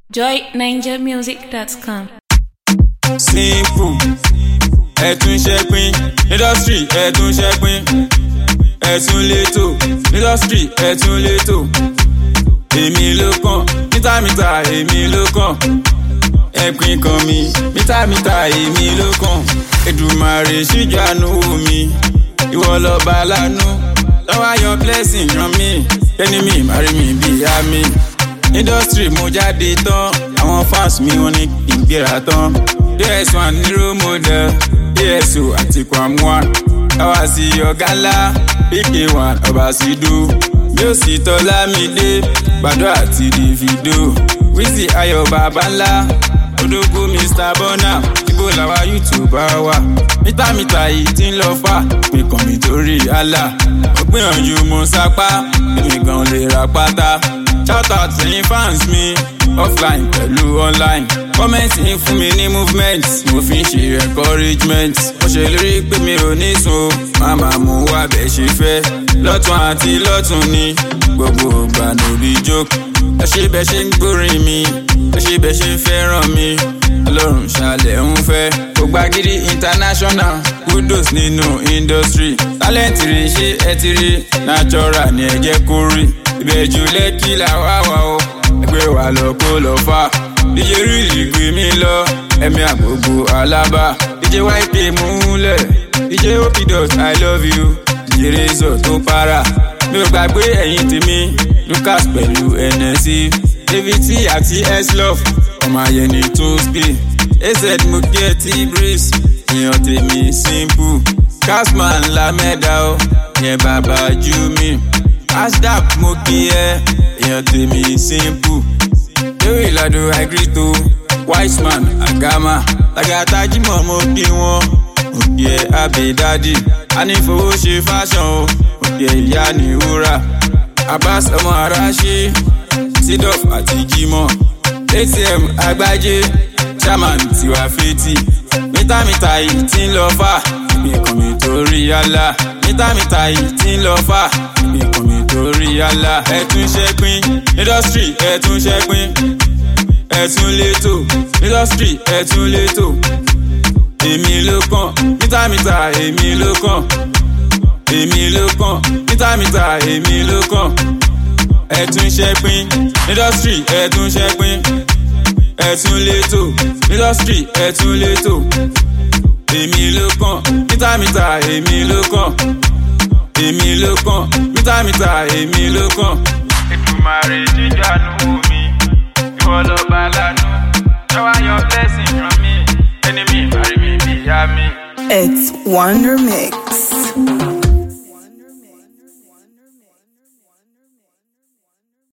joyninjamusic.com. simple ẹ̀tún ṣẹ́pin industry ẹ̀tún ṣẹ́pin ẹ̀tún létò industry ẹ̀tún létò èmi ló kàn mítàmítà èmi ló kàn ẹ̀pin kan mi mítàmítà èmi ló kàn Èdùmàrè ṣíjú àánú mi ìwọ lọ́ba lánú lọ́wọ́ ayọ̀ blessing yan mi ẹni mi màrí mi bíi àmì industry mo jáde tán àwọn fans mi wọ́n ní kí n gbéra tán ds1 ní role model dso àti kwamwa káwá sí ọ̀gá ńlá pk1 ọbaṣidu bí ó sì tọ́lá mi dé gbàdó àti davido wíìsì ayọ̀ bàbá ńlá odógó mr bọ́nà ibo làwa youtube wà mítàmítà yìí ti ń lọ fà pé kàn mí torí àlà mo gbìyànjú mo sápá èmi gan lè ra pátá shout out sẹ́yìn fans mi offline pẹ̀lú online kọ́mẹ́ǹtì ń fún mi ní movement mo fi ń ṣe encouragement mo ṣèlérí pé mi ò ní sùn o màmá mo wá bẹ̀ ṣe fẹ́ lọ́tún àti lọ́tún ni gbogbo ìgbà nóbi joke ẹ ṣe bẹ ṣe ń gbórin mi ẹ ṣe bẹ ṣe ń fẹ́ràn mi ọlọ́run ṣàlẹ̀ ń fẹ́ ògbàgìrì international kudos nínú industry talent rè ṣe ẹ ti rí natural ni ẹ jẹ́ kó rí ìbẹ̀jù lẹ́kì làwa wà o ẹgbẹ́ wa lọ kó lọ fà díje rìlì gbé mi lọ ẹ̀mí àgbògbò alábà díje yk múlẹ̀ díje opidus i love you díje razor tó para mi ò gbàgbé ẹ̀yìn tèmi lucas pẹ̀lú nsc david t àti slove ọmọ ayẹni tó gbé az mo kí ẹ tí breeze èèyàn tèmi simple casman lamẹ́dà ó yẹn bàbá jú mi asdap mo kí ẹ èèyàn tèmi simple lórí ìlàdó àìgírìtò wiseman agama tagata jimoh mo kí wọn mo kí ẹ abidadi anífowó ṣe fashion o mo kí ẹ ìyá ní wúrà abbas ọmọ aráṣẹ sidof àti jimoh atm agbájé chairman tiwa fetí mítàmítà yìí ti ń lọ fà ìkàn mi torí yálà mítàmítà yìí ti ń lọ fà ìkàn mi torí yálà ẹtún ṣẹpin industry ẹtún ṣẹpin ẹtún létò industry ẹtún létò èmi ló kàn mítàmítà èmi ló kàn èmi ló kàn mítàmítà èmi ló kàn ẹtún ṣẹpin industry ẹtún ṣẹpin ẹtún létò industry ẹtún létò èmi ló kàn mítàmítà èmi ló kàn èmi ló kàn mítàmítà èmi ló kàn. Èdùmàrè jíjà nù mí ìwọ lọ́ba lánú lọ́wọ́ ayọ̀ blessing ràn mí ẹni mi ìbárí mi bíyá mi. It's Wonder Mix.